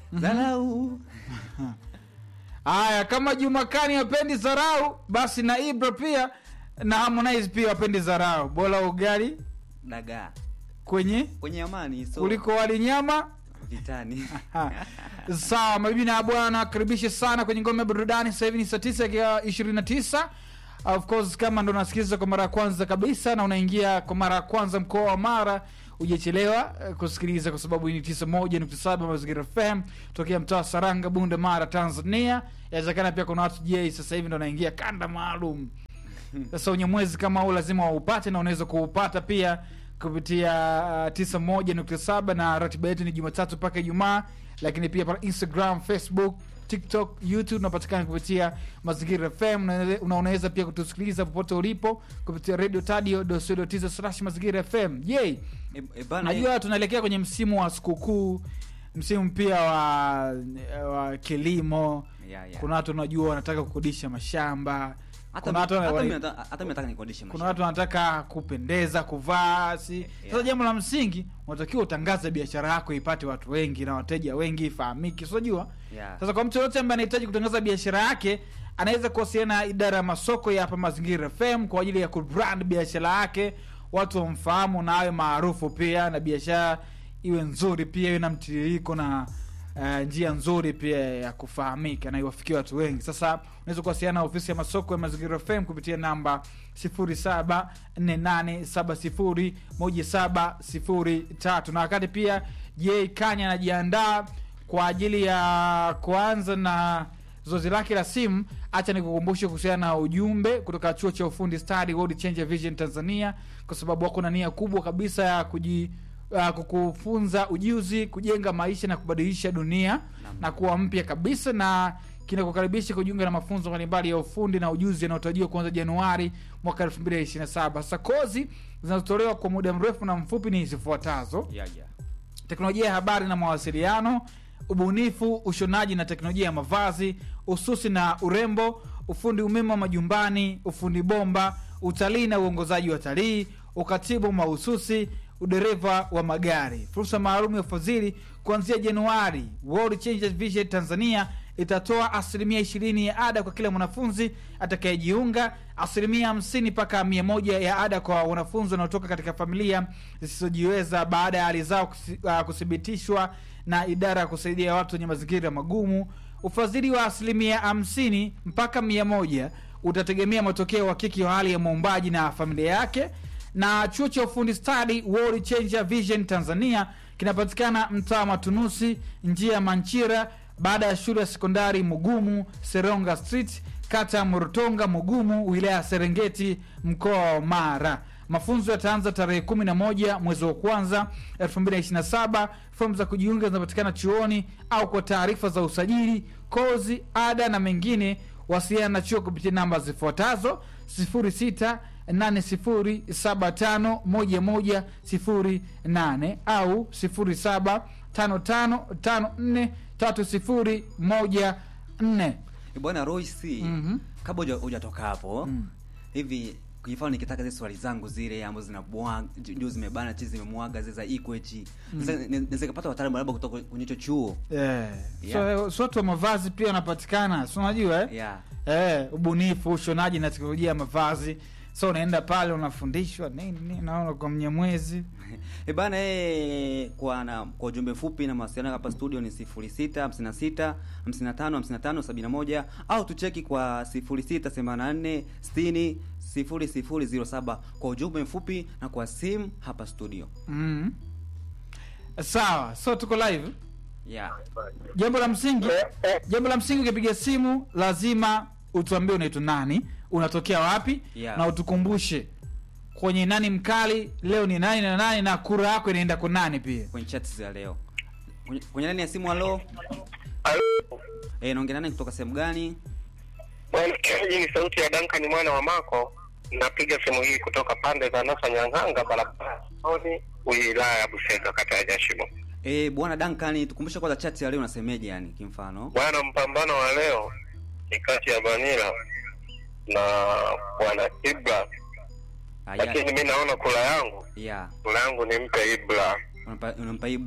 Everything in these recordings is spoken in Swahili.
dharau haya kama jumakani wapendi zarau basi na ibra pia na harmonize pia wapendi zarau bora ugali dagaa kwenye kwenye amani so kuliko wali nyama vitani Ha. sawa mabibi na bwana karibishe sana kwenye ngome ya burudani sasa hivi ni saa tisa ya ishirini na tisa of course kama ndo unasikiliza kwa mara ya kwanza kabisa na unaingia kwa mara ya kwanza mkoa wa mara ujachelewa eh, kusikiliza kwa sababu hii ni tisa moja nukta saba mazingira fm tokea mtaa wa saranga bunda mara tanzania inawezekana pia kuna watu je sasa hivi ndo wanaingia kanda maalum sasa unyamwezi kama huu lazima waupate na unaweza kuupata pia kupitia uh, tisa moja nukta saba na ratiba yetu ni jumatatu mpaka ijumaa lakini pia pale instagram facebook tiktok youtube unapatikana kupitia mazingira fm na una- unaweza pia kutusikiliza popote ulipo kupitia radio tadio dosodotisa slash mazingira fm je e, e, bana najua tunaelekea kwenye msimu wa sikukuu msimu pia wa, wa kilimo ya, ya. kuna watu unajua wanataka kukodisha mashamba hata kuna watu wana- hata wali- mimi nataka- hata mimi nataka nikodishe kuna mashamba. watu wanataka kupendeza kuvaa si sasa Yeah. jambo la msingi unatakiwa utangaze biashara yako ipate watu wengi na wateja wengi ifahamike sinajua Yeah. sasa kwa mtu yoyote ambaye anahitaji kutangaza biashara yake anaweza kuwasiliana na idara ya masoko ya hapa mazingira fm kwa ajili ya kubrand biashara yake watu wamfahamu na awe maarufu pia na biashara iwe nzuri pia iwe na mtiririko na uh, njia nzuri pia ya kufahamika na iwafikie watu wengi sasa unaweza kuwasiliana na ofisi ya masoko ya mazingira fm kupitia namba 0748701703 na wakati pia j kanya anajiandaa kwa ajili ya kuanza na zoezi lake la simu hacha nikukumbushe kuhusiana na ujumbe kutoka chuo cha ufundi stadi world changer vision tanzania kwa sababu wako na nia kubwa kabisa ya kuji uh, kukufunza ujuzi kujenga maisha na kubadilisha dunia na kuwa mpya kabisa na kinakukaribisha kujiunga na mafunzo mbalimbali ya ufundi na ujuzi yanayotarajiwa kuanza januari mwaka 2027 sasa kozi zinazotolewa kwa muda mrefu na mfupi ni zifuatazo Ya, ya. teknolojia ya habari na mawasiliano ubunifu ushonaji na teknolojia ya mavazi ususi na urembo ufundi umeme wa majumbani ufundi bomba utalii na uongozaji wa talii ukatibu mahususi udereva wa magari fursa maalum ya ufadhili kuanzia januari world Changers vision tanzania itatoa asilimia ishirini ya ada kwa kila mwanafunzi atakayejiunga asilimia hamsini mpaka mia moja ya ada kwa wanafunzi wanaotoka katika familia zisizojiweza baada ya hali zao kusi- ah, kuthibitishwa na idara ya kusaidia watu wenye mazingira magumu ufadhili wa asilimia hamsini mpaka mia moja utategemea matokeo ya uhakiki wa hali ya muumbaji na familia yake na chuo cha ufundi stadi world changer vision tanzania kinapatikana mtaa wa matunusi njia ya manchira baada ya shule ya sekondari mugumu seronga street kata ya morotonga mugumu wilaya ya serengeti mkoa wa mara mafunzo yataanza tarehe 11 mwezi wa kwanza 2027 fomu za kujiunga zinapatikana chuoni au kwa taarifa za usajili kozi ada na mengine wasiliana na chuo kupitia namba zifuatazo 06 80751108 au 0755543014 Eh, bwana royce Mhm. kabla huja- hujatoka hapo hivi kujifano nikitaka zile swali zangu zile ambazo zinabwaga juu zimebana chi zimemwaga zile za ikwechi naweza kapata wataalamu labda kutoka kwenye hicho chuo yeah. Yeah. so, so watu wa mavazi pia wanapatikana si unajua eh? yeah. eh, ubunifu ushonaji na teknolojia ya mavazi so unaenda pale unafundishwa nini nini naona kwa mnyamwezi e bana e, kwa na kwa ujumbe fupi na mawasiliano hapa studio ni 06 56 55 55 71 au tucheki kwa 06 84 60 0007 kwa ujumbe mfupi na kwa simu hapa studio mm. sawa so tuko live yeah. jambo la msingi jambo la msingi ukipiga simu lazima utuambie unaitwa nani unatokea wapi Yeah. na utukumbushe kwenye nani mkali leo ni nani na nani na kura yako inaenda kwa nani pia kwenye chat za leo kwenye, kwenye nani ya simu halo e, naongea nani kutoka sehemu gani Bwana, hii ni sauti ya Duncan mwana wa Mako. Napiga simu hii kutoka pande za Nasa Nyang'anga, barabara Soni, wilaya ya Busega, kata ya Jashimo. e, bwana Duncan tukumbushe kwanza chat ya leo unasemeje yani kimfano Bwana, mpambano wa leo ni kati ya Vanila na bwana Ibra, Ah, lakini ya, mi naona kula yangu ya kula yangu nimpe Ibra. unampa, unampa ibla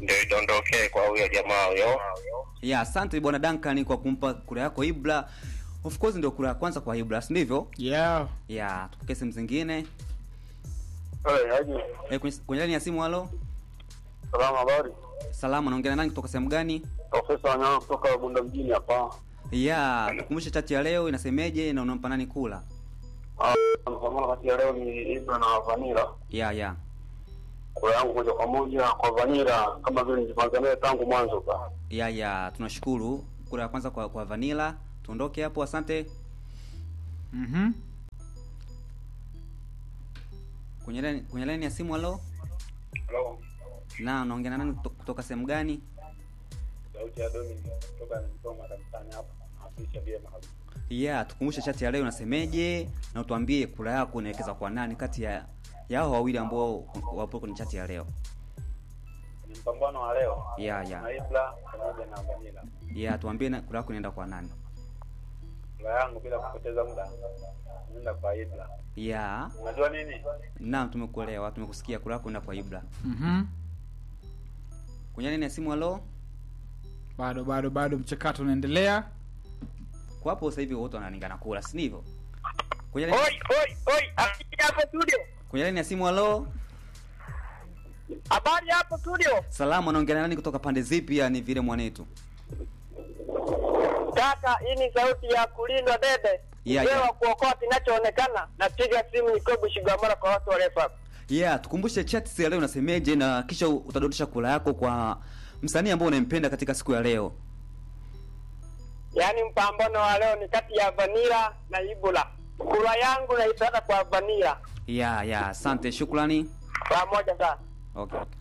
ndio idondokee kwa huyo jamaa huyo. ya asante bwana Duncan kwa kumpa kura yako Ibra. Of course ndio kura ya kwanza kwa Ibra, si ndivyo? yeah Ya, tupokee simu zingine. Hey, aje. Eh, kwenye kwenye line ya simu halo. Salamu habari. Salama, naongea na nani kutoka sehemu gani? Profesa Wanyama kutoka Bunda mjini hapa. Ya, tukumbushe chati ya leo inasemeje na unampa nani kula? Ah, mpambano kati ya leo ni Ibra na Vanira. Ya, ya. Kura yangu moja kwa moja kwa Vanira kama vile nilipanga naye tangu mwanzo ka. Ya, ya, tunashukuru. Kura ya kwanza kwa kwa Vanilla. Tuondoke hapo, asante. mhm Kwenye line kwenye line ya simu halo. Hello. Na unaongea na nani kuto- kutoka sehemu gani? Sauti ya Dominic kutoka Msoma kanisani hapa. Nawakilisha vyema kabisa. Ya, tukumbushe chati ya leo inasemeje na utuambie kura yako unaelekeza kwa nani kati ya yao wawili ambao wapo kwenye chati ya leo. Ni mpambano wa leo. Ya, ya. Na Ibra pamoja na Vanira. Ya, tuambie na kura yako inaenda kwa nani? Kura yangu bila kupoteza muda. Nenda kwa Ibra. Ya, Unajua nini? naam, tumekuelewa, tumekusikia. Kura yako inaenda kwa Ibra. mhm Kwenye line ya simu halo. bado bado bado mchakato unaendelea Kwa hapo sasa hivi wote wanalingana kura, si ndivyo? Kwenye line, Oi, oi, oi, akija hapo studio. kwenye line ya simu halo. Habari hapo studio. Salamu, anaongea na nani kutoka pande zipi? Ya ni vile mwanetu. Kaka, hii ni sauti ya kulindwa dede. Yeah, Mzee yeah. wa kuokoa kinachoonekana. Napiga simu Nikobu Shigamara kwa watu wa Refa. Yeah, tukumbushe chati ya leo unasemeje na kisha utadodosha kura yako kwa msanii ambao unampenda katika siku ya leo. Yaani mpambano wa leo ni kati ya Vanilla na Ibula. Kura yangu naipata kwa Vanilla. Yeah, yeah, asante, shukrani. Pamoja sana. Okay, okay.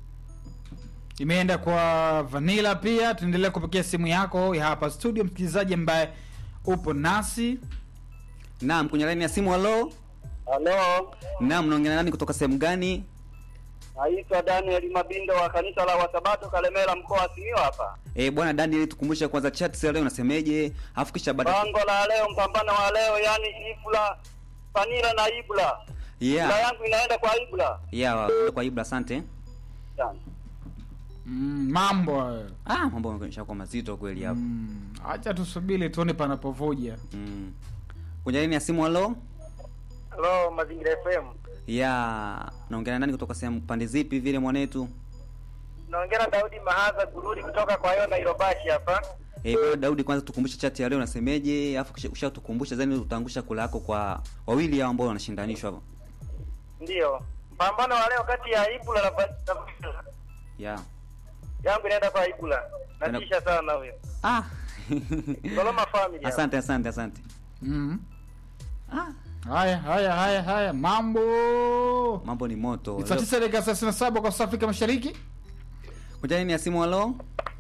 imeenda kwa vanilla pia tuendelea kupokea simu yako ya hapa studio msikilizaji ambaye upo nasi Naam, kwenye line ya simu halo. Halo. Naam, naongea na nani kutoka sehemu gani? Naitwa Daniel Mabindo wa kanisa la Wasabato Kalemera mkoa wa Simiyu hapa. Eh, bwana Daniel tukumbushe kwanza chati ya leo unasemeje? Alafu kisha baada Bango la leo, mpambano wa leo, yani Ibula, Vanilla na Ibula. Kura Yeah. yangu inaenda kwa Ibula. Yeah, kwa Ibra asante. Sana. mm, mambo hayo Ah, mambo yameshakuwa mazito kweli hapo. mm, acha tusubiri tuone panapovuja Mm. Kwenye line ya simu halo. Hello, Mazingira FM. Yeah, naongea na nani kutoka sehemu pande zipi vile mwanetu? Naongea na Daudi Mahaza Gururi kutoka kwa Yona Irobashi hapa. Eh, bwana Daudi kwanza tukumbushe chati ya leo unasemeje? Alafu kisha ushatukumbusha zani utaangusha kula yako kwa wawili hao ambao wanashindanishwa hapo. Ndio. Mpambano wa leo kati ya Ibula na Va- na Vanilla. Yeah. Yangu inaenda kwa Ibula. Ina- Natisha sana huyo. Ah. Soloma family. asante, asante, asante. mm. Ah, haya haya haya haya mambo mambo ni moto. ni saa Leo- tisa dakika thelathini na saba kwa saa afrika mashariki Kwenye line ya simu halo.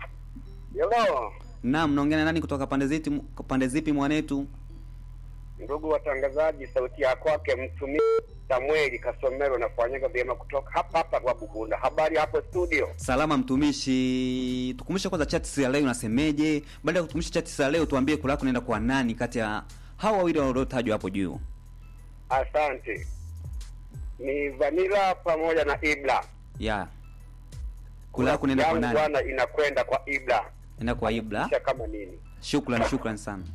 Hello. Naam, naongea na nani kutoka pande zipi pande zipi mwanetu? Ndugu watangazaji, sauti ya kwake mtumishi Samueli Kasomero nafanyaga vyema kutoka hapa hapa kwa Bugunda. Habari hapo studio? Salama mtumishi. Tukumbushe kwanza chati ya leo unasemeje? Baada ya kutumisha chati ya leo tuambie kula yako naenda kwa nani kati ya hao wawili waliotajwa hapo juu. Asante. Ni Vanilla pamoja na Ibla. Yeah. Kula yako naenda kwa Yangu nani? bwana inakwenda kwa Ibla. Naenda kwa Ibla. Kisha kama nini? Shukrani, shukrani sana.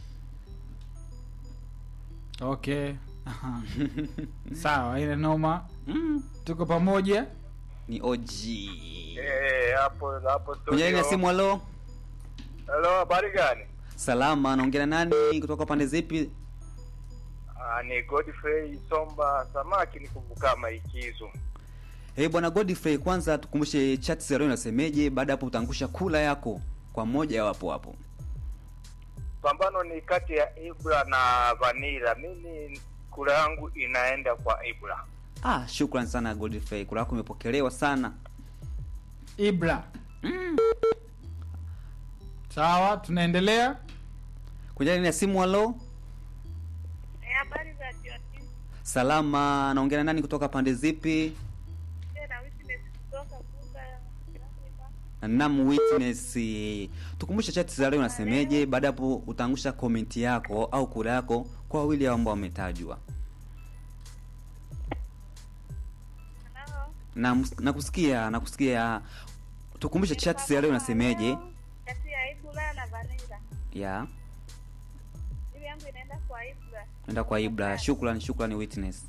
okay Aha. sawa ile noma Mm, tuko pamoja ni OG. Eh, hapo hapo Kwenye line ya simu halo. Hello, habari gani? Salama, naongea na nani kutoka pande zipi? Ah, ni Godfrey Somba Samaki nikumbuka maikizo. Eh, bwana Godfrey kwanza tukumbushe chati ya leo inasemeje? Baada hapo utaangusha kula yako kwa moja wapo hapo. Pambano ni kati ya Ibra na Vanilla. Mimi kura yangu inaenda kwa Ibra. Ah, shukrani sana Godfrey. Kula yako imepokelewa sana. ibra sawa tunaendelea Kwenye line ya simu halo. Eh, habari za jioni. Salama, naongea na nani kutoka pande zipi? Tena witness kutoka Bunda Zanzibar. Nam witness. Tukumbushe chati za leo unasemeje? Baada hapo utaangusha komenti yako au kura yako kwa wawili hao ambao wametajwa. Hello. Na nakusikia, nakusikia. tukumbushe chats ya leo inasemeje Kati ya Ibra na Vanilla. ya Jibu yangu inaenda kwa Ibra. nenda kwa ibra shukran shukran witness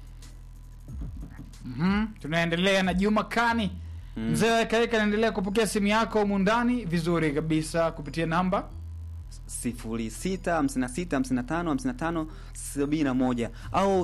Mhm. tunaendelea na juma kani Mm. mzee wa kaeka anaendelea kupokea simu yako humu ndani vizuri kabisa kupitia namba 0656555571 au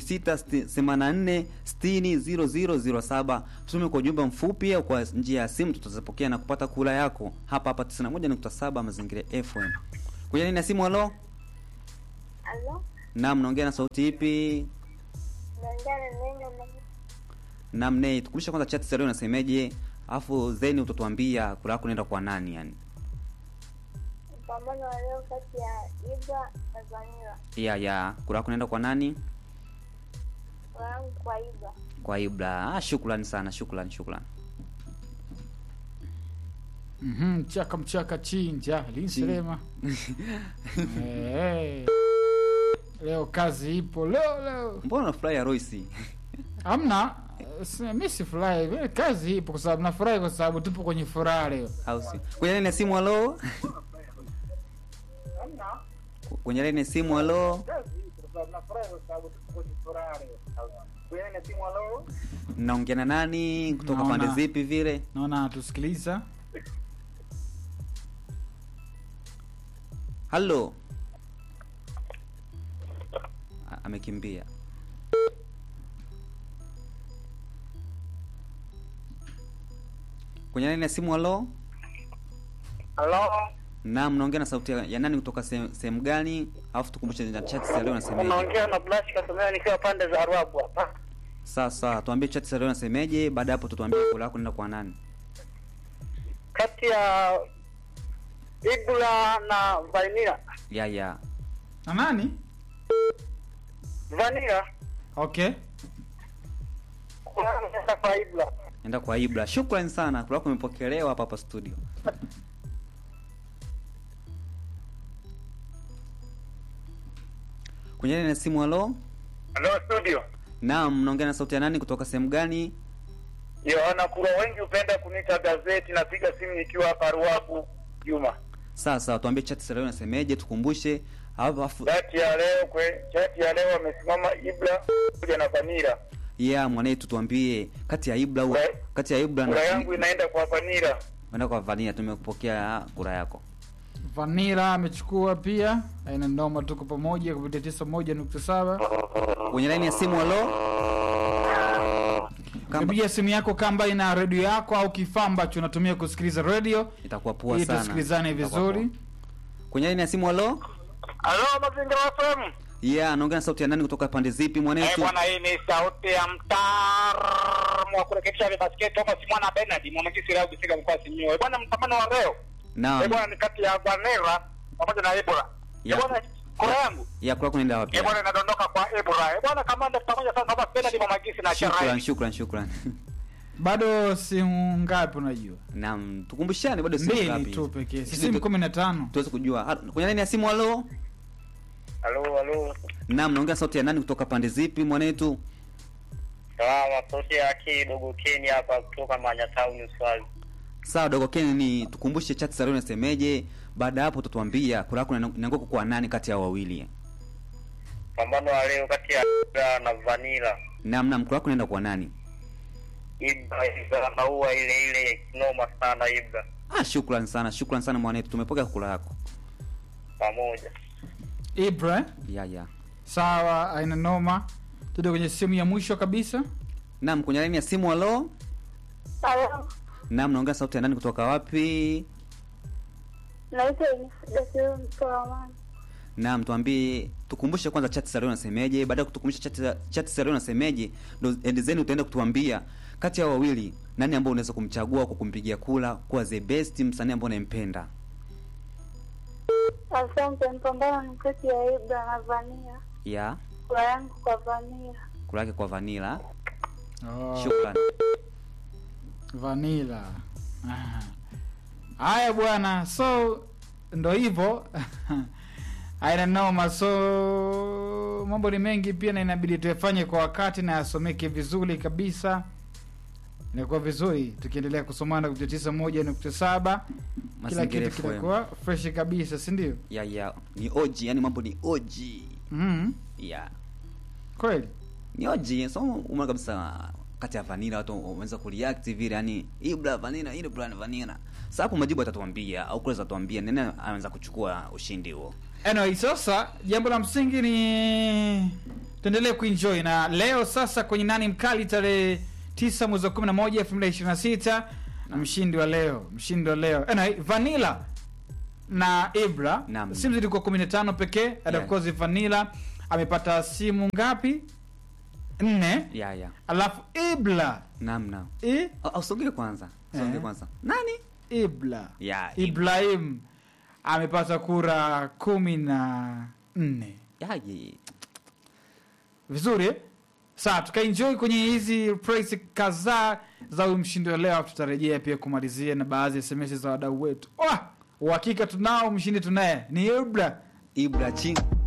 0684600007 tume kwa ujumbe mfupi au kwa njia ya simu tutazipokea na kupata kula yako hapa hapa 91.7 mazingira FM kwenye nini ya simu halo Halo? naam naongea na sauti ipi Naongea na neno na naam nei tukulisha kwanza chat leo nasemeje alafu then utatuambia kula yako naenda kwa nani yani mpambano wa leo kati ya Ibra na Vanilla. ya ya kula yako naenda kwa nani Kwa yangu kwa Ibra. kwa ibra ah, shukrani sana shukrani shukrani Mhm, mchaka mchaka chinja linselema Eh, leo kazi ipo leo leo mbona unafurahi ya Royce amna si- mi sifurahi mi kazi ipo kwa sababu nafurahi kwa sababu tupo kwenye furaha leo au si kwenye laini ya simu halo kwenye laini ya simu halo naongea na nani kutoka Naona. pande zipi vile naona tusikiliza halo A- amekimbia kwenye laini ya simu halo Halo, naam naongea na sauti ya ya nani kutoka sehemu sehemu gani alafu tukumbushe na chat ya leo nasemeje unaongea na Blash Kasomea nikiwa pande za Ruabu hapa. sasa tuambie chat ya leo nasemeje baada ya hapo tutuambie kula yako nenda kwa nani Kati ya Ibra na Vanilla. ya ya na nani Vanilla okay kunaenda kwa Ibra. nenda kwa ibra shukrani sana kula yako imepokelewa hapa hapa studio kwenye laini ya simu halo Halo studio. naam naongea na sauti ya nani kutoka sehemu gani Yohana Kura, wengi hupenda kuniita gazeti. Napiga simu nikiwa hapa Ruabu Juma. sasa tuambie chat ya leo nasemeje tukumbushe alafu Chati ya leo kwe, chati ya leo amesimama Ibra kuja na Vanilla. yeah mwanetu tuambie kati ya ibra Kura- kati ya ibra Kura na yangu inaenda kwa Vanilla. enda kwa vania tumekupokea kura yako vanila amechukua pia aina noma tuko pamoja kupitia tisa moja nukta saba kwenye laini ya simu halo Kamba- piga simu yako kamba ina redio yako au kifaa ambacho unatumia kusikiliza redio itakuwa poa ili sana tusikilizane Itakuwa vizuri poa. kwenye laini ya simu halo Halo Mazingira FM. yeah naongea na sauti ya nani kutoka pande zipi Eh, mwanetu bwana hii ni sauti ya mtaalamu wa kurekebisha vibasketi Thomas Mwana Bernard mwanakisi leo kufika mkoa wa Simiyu. Eh, bwana mpambano wa leo. Eh, naam bwana ni kati ya Vanilla pamoja na Ibra. Ya. Eh, bwana kura yangu. ya kula kunaenda wapi Eh, bwana inadondoka kwa Ibra. Eh, bwana kamanda pamoja sana Thomas Bernard mwanakisi na shukran Charai. shukran shukran bado simu ngapi unajua naam tukumbushane bado simu mbili ngapi tu pekee si Sisi simu tu- kumi na tano tuweze kujua Ha- kwenye laini ya simu halo Halo, halo. naam naongea sauti ya nani kutoka pande zipi mwanetu Salama, sauti ya kidogo Kenya hapa kutoka Manya Town Swali. sawa dogo ken ni tukumbushe chat za leo nasemeje baada ya hapo utatuambia kura yako inaanguka kwa nani kati ya hao wawili Pambano wa leo kati ya Ibra na Vanilla. naam naam kura yako inaenda kwa nani Ibra Ibra maua ile ile noma sana Ibra ah shukran sana shukran sana mwanetu tumepokea kura yako pamoja. ibra eh? ya ya sawa aina noma tude kwenye simu ya mwisho kabisa naam kwenye laini ya simu halo Halo? naam naongea sauti ya nani kutoka wapi Naitwa Dasiru Msoamani. naam tuambie tukumbushe kwanza chat za leo nasemeje baada ya kutukumbusha chat za- chat za leo nasemeje ndo endezeni utaenda kutuambia kati ya hao wawili nani ambao unaweza kumchagua kwa kumpigia kula kuwa the best msanii ambao unampenda Asante. Mpambano ni kati ya Ibra na Vanilla. ya Kura yangu kwa Vanilla. kula yake kwa vanila oh, shukran vanila Aha. haya bwana so ndo hivyo aina noma so mambo ni mengi pia na inabidi tuyafanye kwa wakati na yasomeke vizuri kabisa inakuwa vizuri tukiendelea kusomana kupitia tisa moja nukta saba kila Mazingira kitu FM. kinakuwa fresh kabisa si ndio ya ya ni oji yani mambo ni oji mm ya kweli ni oji so umeona kabisa kati ya vanilla watu wameweza kureact vile yani hii bla vanilla hii bla vanilla sasa hapo majibu atatuambia au kule atatuambia nani anaweza kuchukua ushindi huo anyway sasa jambo la msingi ni tuendelee kuenjoy na leo sasa kwenye nani mkali tarehe tisa mwezi wa kumi na moja elfu mbili ishirini na sita na mshindi wa leo mshindi wa leo anyway, vanilla na ibra Naam. simu zilikuwa kumi na tano pekee and of Yeah. course vanilla amepata simu ngapi nne ya ya alafu ibla naam naam I, Au- au sogee kwanza sogee Eh. kwanza nani ibla ya ibrahim amepata kura kumi na nne ya ye. vizuri eh? saa tukaenjoy kwenye hizi praise kadhaa za huyu mshindi wa leo alafu tutarejea pia kumalizia na baadhi ya sms za wadau wetu Wah! uhakika tunao mshindi tunaye ni ibra Ibra ching